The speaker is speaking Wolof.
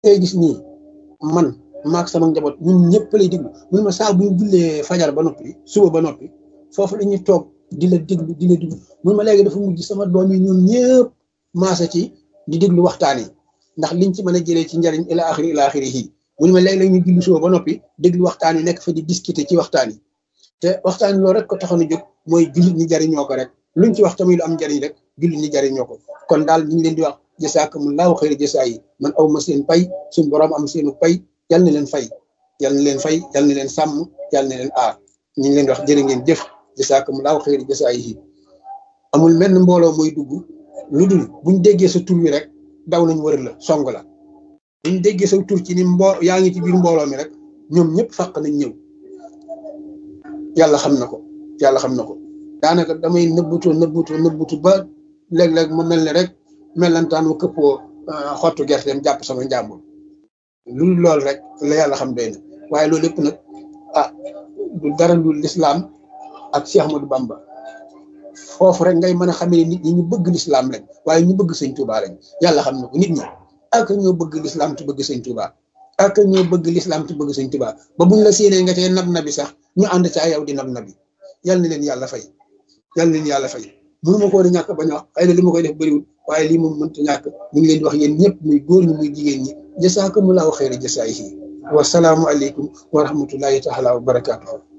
ngay gis nii man maak sama njaboot ñun ñëpp lay déglu mun ma saa bu ñu jullee fajar ba noppi suba ba noppi foofu la ñuy toog di la déglu di la déglu mun ma léegi dafa mujj sama doom yi ñoom ñëpp maasa ci di déglu waxtaan yi ndax liñ ci mën a jëlee ci njariñ ila axiri ila axiri yi mun ma léegi-léeg ñu julli suba ba noppi déglu waxtaan yi nekk fa di discuter ci waxtaan yi te waxtaan loolu rek ko taxoon a jóg mooy jullit ñi jariñoo ko rek luñ ci wax tamit lu am njariñ rek jullit ñi jariñoo ko kon daal ñu ngi leen di wax jasaakumullaahu xayra jasaa yi man aw ma seen pay suñ borom am seenu pay yal na leen fay yal na leen fay yal na leen sàmm yal na leen aar ñu ngi leen di wax jërë ngeen jëf jasaakumullaahu xayra jasaa yi amul menn mbooloo mooy dugg lu dul buñ déggee sa tur wi rek daw nañ wër la song la buñ déggee sa tur ci ni mbo yaa ngi ci biir mbooloo mi rek ñoom ñëpp fàq nañ ñëw yàlla xam na ko yàlla xam na ko daanaka damay nëbbutu nëbbutu nëbbutu ba léeg-léeg mu mel ne rek mellantaan mu këppoo xottu gerteem jàpp sama njàmbur lu loolu rek la yàlla xam doy na waaye loolu lépp nag ah du dara lu lislaam ak Cheikh Ahmadou Bamba foofu rek ngay mën a xamee nit ñi ñu bëgg lislaam lañ waaye ñu bëgg sëñ Touba lañ yàlla xam na ko nit ñi ak ñoo bëgg lislaam te bëgg sëñ Touba ak ñoo bëgg lislaam te bëgg sëñ Touba ba buñ la séenee nga tee nab nabi sax ñu ànd ca yow di nab nabi yal na leen yàlla fay yal na leen yàlla fay mënu ma ko woon a ñàkk bañ a wax xëy na li ma koy def bëriwul waaye lii moom mënta ñàkk ñu ngi leen di wax yéen ñëpp muy góor ñi muy jigéen ñi jasaakumullahu xayra jasaayihi wa salaamu aleykum wa rahmatullahi taala wa barakaatuhu